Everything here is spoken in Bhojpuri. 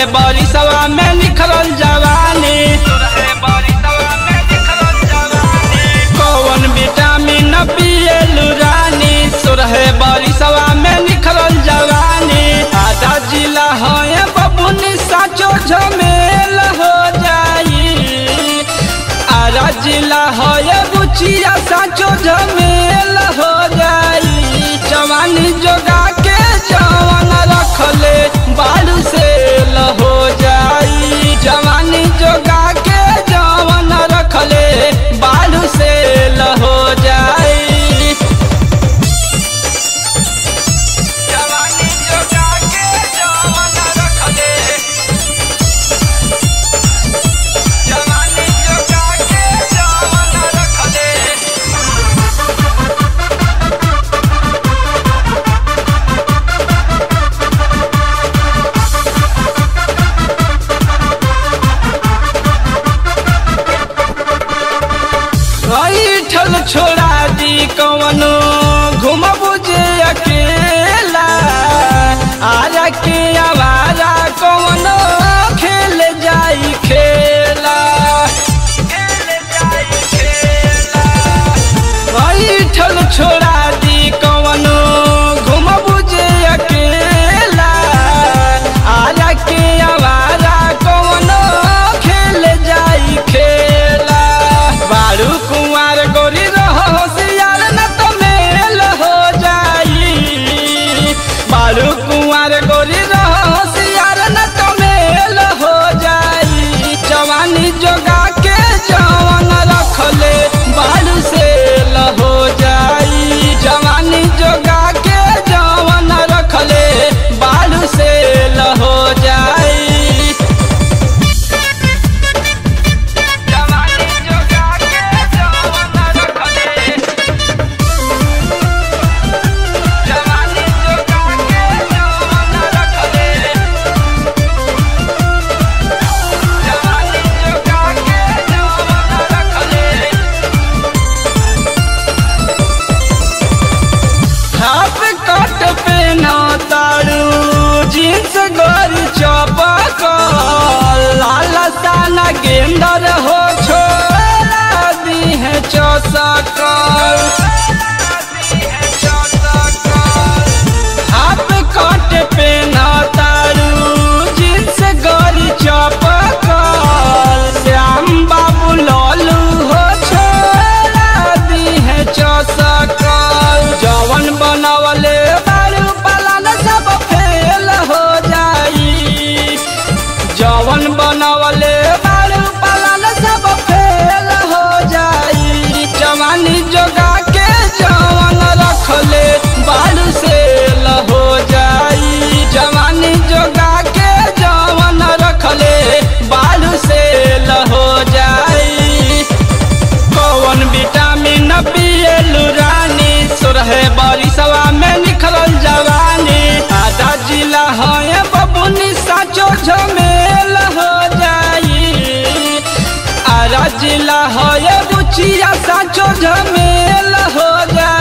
बरिसवा में निखरल जवानी कौन विटामिन पिएलु रानी सोरहे बरिसवा में निखरल जवानी आधा जिला है बबुनी साचो झमेल हो जाई आरा जिला है बुचिया साचो झमेल हो जाई जवानी जोगा के जवान रखले बालू से हो जाई जवानी जोगा के जवान रखले बालू से हो जाई जवानी जोगा के जवान रखले जवानी जोगा के जवान रखले ठल छोड़ा दी कवनो घुमबू जे अकेला आरा के आवारा कवनो खेल जाई खेला ठल छोड़ा दी कवनो घुमबू जे अकेला आरा के आवारा कवनो खेल जाई खेला बारू कुंवर गोरी रहो होशियार न तो मेल हो जाई बारू कुंवर गोरी रहो होशियार न तो मेल हो जाई जवानी जोगा के जवान रखले बालू से हो जाई जवानी जोगा के जवान रखले बालू से हो जाई जवानी जोगा के जवान रखले जवानी जोगा के जवान रखले जवानी जोगा के जवान रखले हाफ कट पे ना तारू जींस गोरी चपक लाल साना गेंदर हो छोड़ा दी है चौसकल हाफ कट पे ना तारू जींस गोरी चपक श्याम बाबू लालू हो छोड़ा दी है चौसकल जवन बनवले बारू पालन सब फेल हो जाई जवन बनवले बारू पालन सब फेल हो जाई जवानी जोगा के जवन रखले बालू से हो जाई जवानी जोगा के जवन रखले बालू से हो जाई कौन विटामिन पिएलु रानी सोरहे बरिसवा में निखरल जवानी आधा जिला है बबुनी साचो झमेल हो जाई आरा जिला है बुचिया साचो झमेल हो जाई